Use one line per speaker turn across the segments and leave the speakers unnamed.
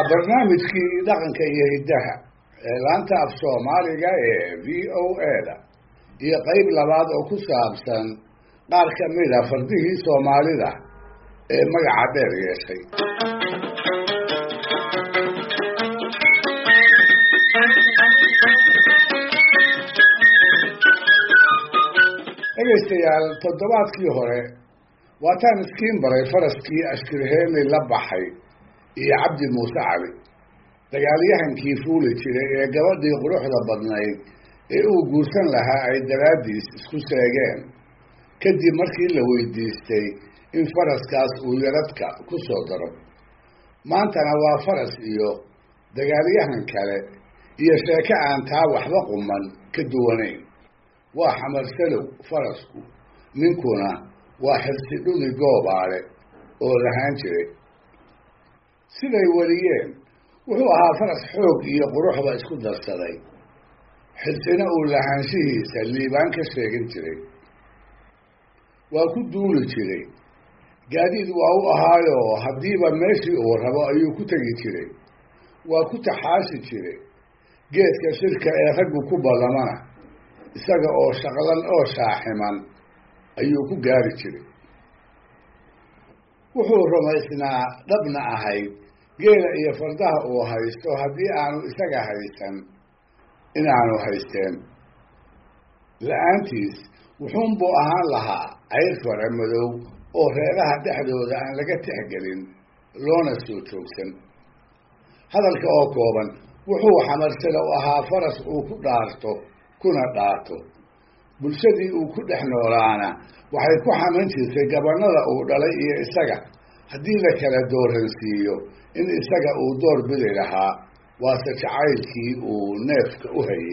barnaamijkii dhaqanka iyo hiddaha ee laanta af soomaaliga ee v o a da iyo qeyb labaad oo ku saabsan qaar ka mid a fardihii soomaalida ee magaca dheer yeeshay dhegaystayaal toddobaadkii hore waataan iskiin baray faraskii ashkirheeli la baxay iyo cabdi muuse cali dagaalyahankii fuuli jiray ee gabadhii quruxda badnayd ee uu guursan lahaa ay daraaddiis isku seegeen kadib markii la weydiistay in faraskaas uu yaradka ku soo daro maantana waa faras iyo dagaalyahan kale iyo sheeko aan taa waxba quman ka duwanayn waa xamarsalow farasku ninkuna waa xirsi dhudi goobaale oo lahaan jiray siday wariyeen wuxuu ahaa faras xoog iyo quruxba isku darsaday xirsina uu lahaanshihiisa liibaan ka sheegin jiray waa ku duuli jiray gaadiid waa u ahaayoo haddiiba meeshii uu rabo ayuu ku tegi jiray waa ku taxaashi jiray geedka shirka ee raggu ku ballamana isaga oo shaqlan oo shaaximan ayuu ku gaari jiray wuxuu rumaysnaa dhabna ahayd geela iyo fardaha uu haysto haddii aanu isaga haysan inaanu haysteen la-aantiis wuxuunbuu ahaan lahaa cayr fara madow oo reeraha dhexdooda aan laga tixgelin loona soo joogsan hadalka oo kooban wuxuu xamarsada u ahaa faras uu ku dhaarto kuna dhaato bulshadii uu ku dhex noolaana waxay ku xaman jirtay gabanada uu dhalay iyo isaga haddii la kala dooransiiyo in isaga uu door bidi lahaa waase jacaylkii uu neefka u hayay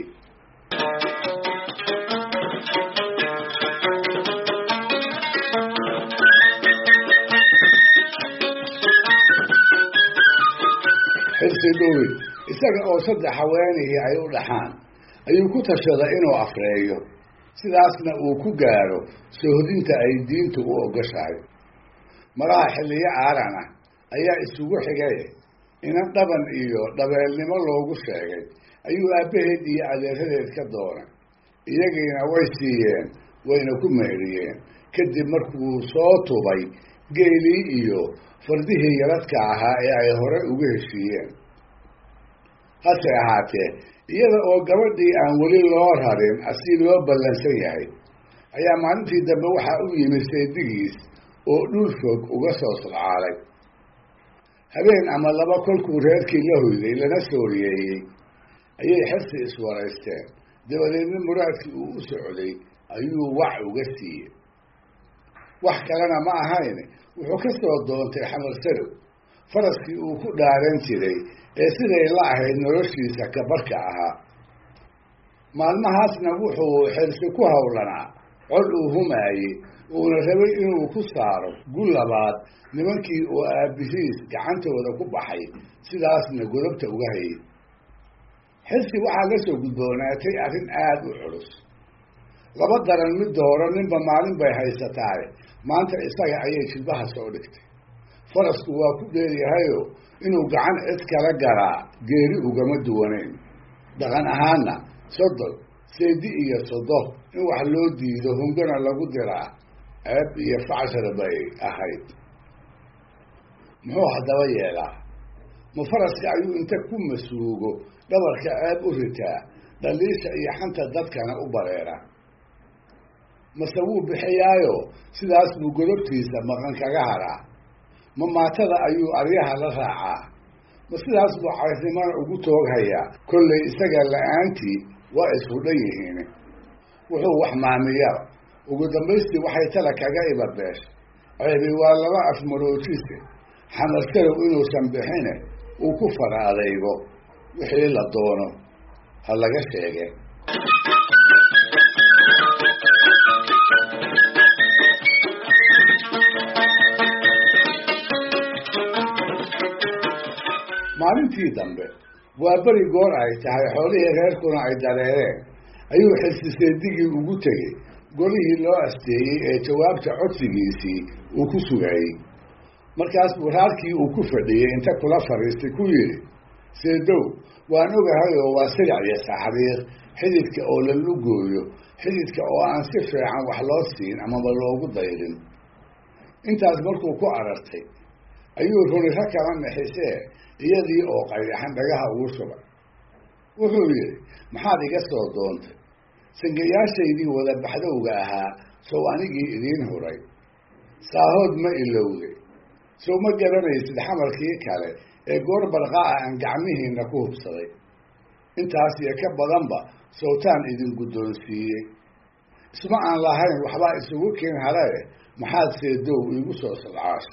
xirsi dhuwi isaga oo saddex haweenihii ay u dhaxaan ayuu ku tashaday inuu afreeyo sidaasna uu ku gaaro sohdinta ay diintu u ogoshahay maraha xilliyo aaran ah ayaa isugu xigay inan dhaban iyo dhabeelnimo loogu sheegay ayuu aabbaheed iyo adeeradeed ka doonay iyagiina way siiyeen wayna ku meeriyeen kadib markuu soo tubay geelii iyo fardihii yaradka ahaa ee ay hore ugu heshiiyeen hase ahaatee iyada oo gabadhii aan weli loo rarin asi loo ballansan yahay ayaa maalintii dambe waxaa u yimid saydigiis oo dhul fog uga soo sodcaalay habeen ama laba kolkuu reerkii la hoyday lana sooriyeeyey ayay xirsi iswaraysteen dabadeedna muraadkii uu u socday ayuu wax uga siiyey wax kalena ma ahayn wuxuu ka soo doontay xamarsadow faraskii uu ku dhaaran jiray ee siday la ahayd noloshiisa kabarka ahaa maalmahaasna wuxuu xirsi ku howlanaa cod uu humaayey uuna rabay inuu ku saaro gu labaad nimankii oo aabihiis gacantooda ku baxay sidaasna godobta uga hayay xirsi waxaa la soo gudboonaatay arrin aada u culus laba daran mid dooro ninba maalin bay haysataaye maanta isaga ayay jilbaha soo dhigtay farasku waa ku dheeryahayo inuu gacan cid kala galaa geeri ugama duwanayn dhaqan ahaanna sodon seedi iyo sodo in wax loo diido hungana lagu diraa ceeb iyo facshar bay ahayd muxuu haddaba yeelaa ma faraska ayuu inta ku masuugo dhabarka ceeb u ritaa dhaliisha iyo xanta dadkana u bareera mase wuu bixiyaayo sidaas buu godobtiisa maqan kaga haraa ma maatada ayuu aryaha la raacaa ma sidaas buu caysnimana ugu tooghayaa kollay isaga la-aantii waa isku dhan yihiin wuxuu wax maamiyaba ugu dambaystii waxay tala kaga ibabeesh ceebi waa laba afmaroojise xamarsadow inuusan bixine uu ku fara adaygo wixii la doono ha laga sheege maalintii dambe waa beri goor ay tahay xoolihii reerkuna ay dareereen ayuu xilsiseedigii ugu tegey golihii loo asteeyey ee jawaabta codsigiisii uu ku sugayey markaas buu raarkii uu ku fadhiyey inta kula fadhiistay ku yidhi seedow waan ogahay oo waa silic iyo saxriir xididka oo la lugooyo xididka oo aan si fiican wax loo siin amaba loogu dayrin intaas markuu ku arartay ayuu runiro kala nixisee iyadii oo qaydaxan dhagaha ugu shubay wuxuu yidhi maxaad iga soo doontay sangayaashaydii wada baxdowga ahaa sow anigii idiin huray saahood ma ilowday sow ma garanaysid xamarkii kale ee goor barqaa aan gacmihiina ku hubsaday intaas iyo ka badanba sowtaan idin guddoonsiiyey isma aan lahayn waxbaa isugu keen halae maxaad seedow iigu soo sadcaasho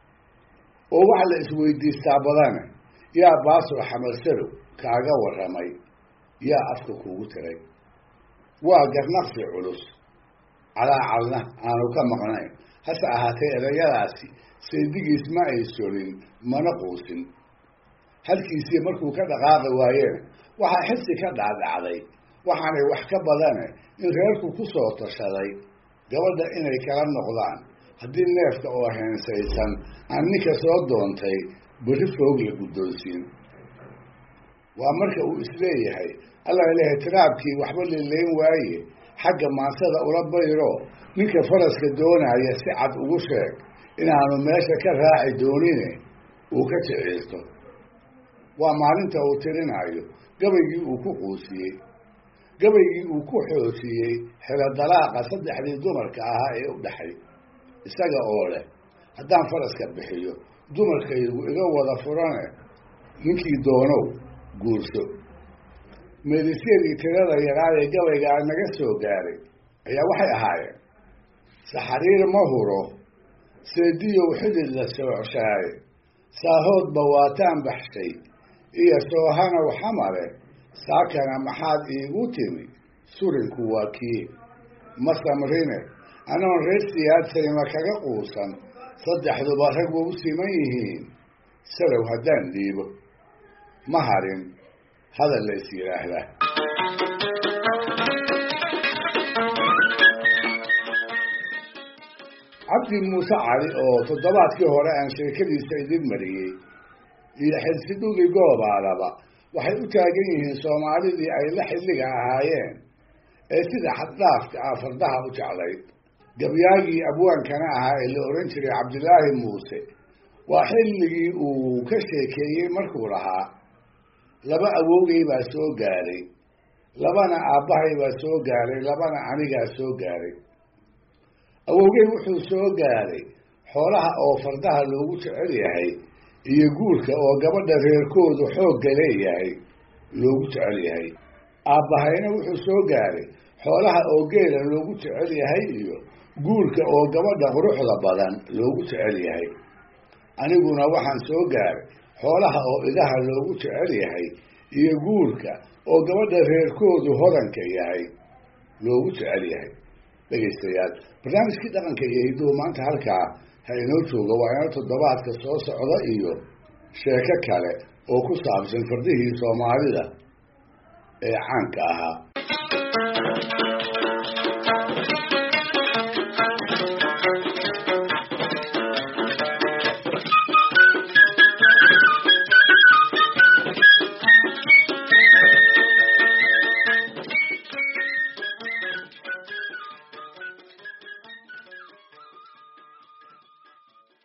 oo waxa la isweydiistaa badane yaa baasoo xamalsarow kaaga warramay yaa afka kuugu tiray waa garnaqsi culus calaacalna aanu ka maqnayn hase ahaatee erayadaasi seedigiis ma ay solin mana quusin halkiisii markuu ka dhaqaaqi waayeen waxaa xisi ka dhacdhacday waxaanay wax ka badane in reerku ku soo tashaday gabadha inay kala noqdaan haddii neefka oo heensaysan aan ninka soo doontay berri foog la guddoonsiin waa marka uu isleeyahay alla ilahay tiraabkii waxba lilayn waaye xagga maansada ula bayro ninka faraska doonaya si cad ugu sheeg inaanu meesha ka raaci doonine uu ka jiciirto waa maalinta uu tirinayo gabaygii uu ku quusiyey gabaygii uu ku xoosiyey xelo dalaaqa saddexdii dumarka ahaa ee u dhaxay isaga oo leh haddaan faraska bixiyo dumarkaygu iga wada furane ninkii doonow guurso meedisyadii tirada yaraa ee gabaygaa naga soo gaaray ayaa waxay ahaayeen saxariir ma huro seediyow xidid la soocshaay saahoodba waataan baxshay iyo soohanow xamare saakana maxaad iigu timi surinku waa kii ma samrine anoon reer siyaadsayma kaga quusan saddexduba rag wa u siman yihiin salow haddaan dhiibo ma harin hadal la is yidhaahdaa cabdi muuse cali oo toddobaadkii hore aan sheekadiisa idin mariyey iyo xilsidhugi goobaalaba waxay u taagan yihiin soomaalidii ay la xilliga ahaayeen ee sida xaddhaafka ah fardaha u jeclayd gabyaagii abwaankana ahaa ee la ohan jiray cabdilaahi muuse waa xilligii uu ka sheekeeyey markuu lahaa laba awowgay baa soo gaaray labana aabbahay baa soo gaaray labana anigaa soo gaaray awowgey wuxuu soo gaaray xoolaha oo fardaha loogu jecel yahay iyo guurka oo gabadha reerkoodu xoogga leeyahay loogu jecel yahay aabbahayna wuxuu soo gaaray xoolaha oo geela loogu jecel yahay iyo guurka oo gabadha quruxda badan loogu jecel yahay aniguna waxaan soo gaaray xoolaha oo idaha loogu jecel yahay iyo guurka oo gabadha reerkoodu hodanka yahay loogu jecel yahay dhegaystayaal barnaamijkii dhaqanka iyo hidduhu maanta halkaa ha inoo jooga waa inoo toddobaadka soo socda iyo sheeko kale oo ku saabsan fardihii soomaalida ee caanka ahaa